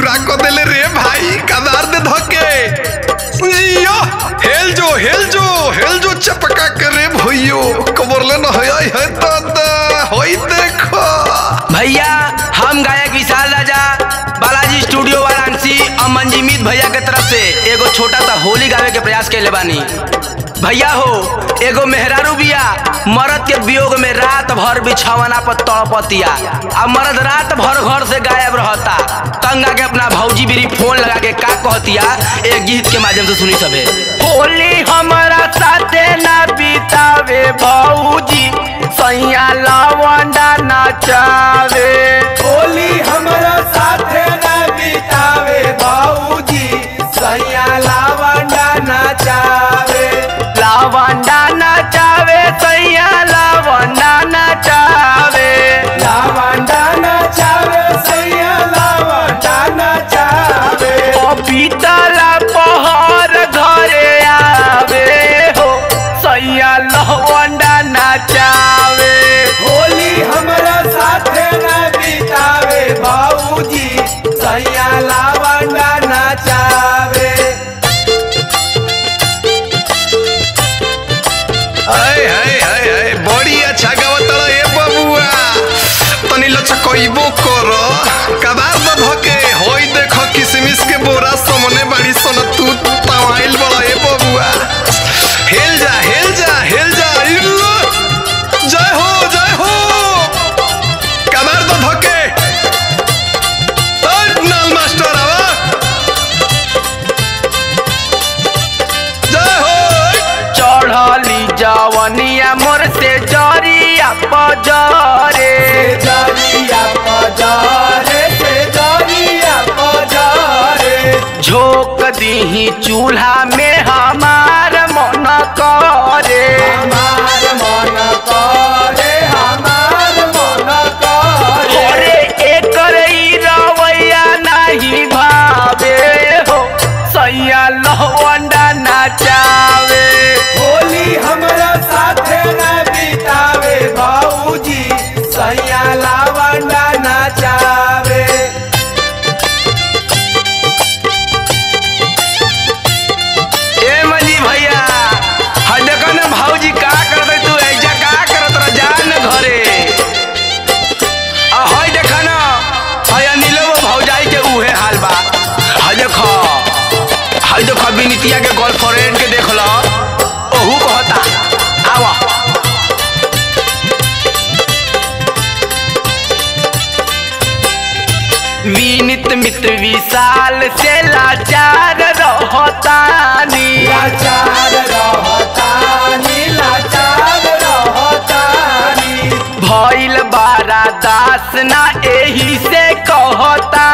पूरा क देले रे भाई कदार दे धके जियो हेल जो हेल जो हेल जो चपका करे भइयो कबरले न है है दादा होई देखो भैया हम गायक विशाल राजा बालाजी स्टूडियो वाराणसी और मंजीमित भैया के तरफ से एगो छोटा सा होली गावे के प्रयास कैले बानी भैया हो एगो मेहरारू बिया मरद के वियोग में रात भर बिछावना पर तड़पतिया आ मर्द रात भर घर से गायब रहता तंगा के अपना भौजी बिरी फोन लगा के का कहतिया एक गीत के माध्यम से सुनी सबे होली हमारा साथे ना बितावे भौजी सैया लवंडा नचावे होली हमरा साथे ना बितावे बाबूजी सैया लावंडा नचावे लवंडा नचावे सैया लवंडा नचावे लावंडा नचावे सैया लावंडा नचावे पपीतला पहर घरे आवे हो सैया लवंडा नचावे होली हमरा साथे ना बितावे बाबूजी सैया लावंडा नचावे हाय हाय हाय हाय बड़ी अच्छा गावतड़ा ए बबुआ तनी लचकइबो कर कदार द धके होई देखो किसमिस के बोरा सामने बाड़ी सन तू तवाइल बड़ा ए बबुआ हेल जा हेल जा हेल जा इल्लो जय हो जय हो कदार द धके ओय नाल मास्टर आवा जय हो चढ़ली जवनिया मोर से जरिया पजरे जरिया पजारे से जरिया पजारे झोंक दीही चूल्हा में हमार मन करे हमार मन करे हमार मन करे अरे एकर ई रवैया नहीं भावे हो सैया लवंडा नचावे होली हमरा साथे ना बितावे बाबूजी सैया लावंडा नचावे ए मंजी भैया हा देखो ना भौजी का करत है तू ऐजा का करत रह जा न घरे आ हई देखा ना हई अनिलो भौजाई के उहे हाल बा हई देखो हई देखो बिनितिया के गर्लफ्रेंड के देख लो ओहू कहता आवा विनित मित्र विशाल से लाचार रहतानी लाचार रहतानी लाचार रहतानी भइल बारा दास ना एही से कहता